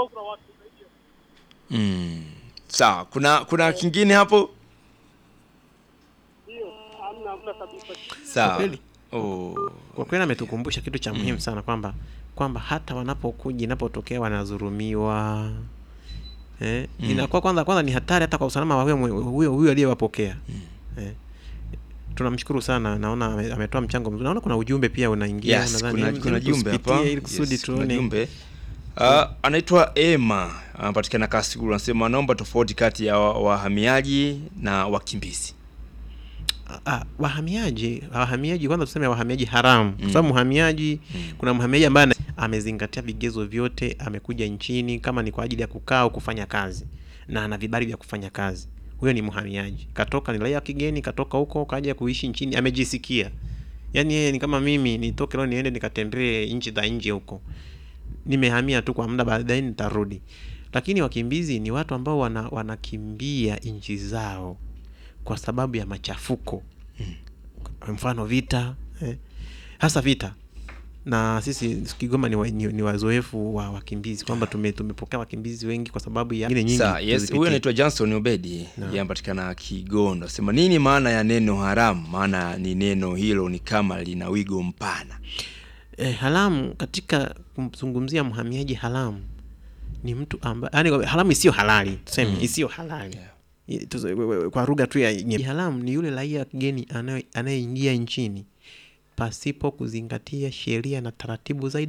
kidogo kuna watu zaidi ya Mm. Sawa, kuna kuna kingine hapo? hiyo, hamna hamna kabisa. Sawa. kweli? Oh. Kwa kweli ametukumbusha kitu cha muhimu sana kwamba kwamba hata wanapokuja inapotokea wanadhulumiwa eh, Mm. inakuwa kwanza kwanza ni hatari hata kwa usalama wa huyo mwe- huyo huyo aliyewapokea eh. Tunamshukuru sana, naona ame- ametoa mchango mzuri. Naona kuna ujumbe pia unaingia, Yes, nadhani kuna, hebu kuna jumbe tusipitie hapa. ili kusudi Yes, kuna tuone jumbe. Uh, anaitwa Emma anapatikana Kasulu, anasema naomba tofauti kati ya wa- wahamiaji na wakimbizi. Ah, wahamiaji wahamiaji kwanza tuseme wahamiaji haramu kwa Mm. sababu mhamiaji Mm. kuna mhamiaji ambaye ana- amezingatia vigezo vyote amekuja nchini kama ni kwa ajili ya kukaa au kufanya kazi na ana vibali vya kufanya kazi huyo ni mhamiaji katoka ni raia wa kigeni katoka huko kaja kuishi nchini amejisikia yaani yeye ni kama mimi nitoke leo niende nikatembee nchi za nje huko nimehamia tu kwa muda baadaye nitarudi lakini wakimbizi ni watu ambao wana, wanakimbia nchi zao kwa sababu ya machafuko kwa mfano vita eh, hasa vita na sisi Kigoma ni, wa, ni, ni wazoefu wa wakimbizi kwamba tume, tumepokea wakimbizi wengi kwa sababu ya nyingine nyingi Sawa, yes, tuzipitie. huyo anaitwa Johnson Obedi, Naam. yeye anapatikana Kigondo. Sema nini maana ya neno haramu? Maana ni neno hilo ni kama lina wigo mpana. eh, haramu katika kumzungumzia mhamiaji haramu ni mtu ambaye yani haramu isiyo halali tuseme Mm. isiyo halali Yeah. I- tuzo- we- we- kwa lugha tu ya nye- haramu ni yule raia wa kigeni anaye- anayeingia nchini pasipo kuzingatia sheria na taratibu zaidi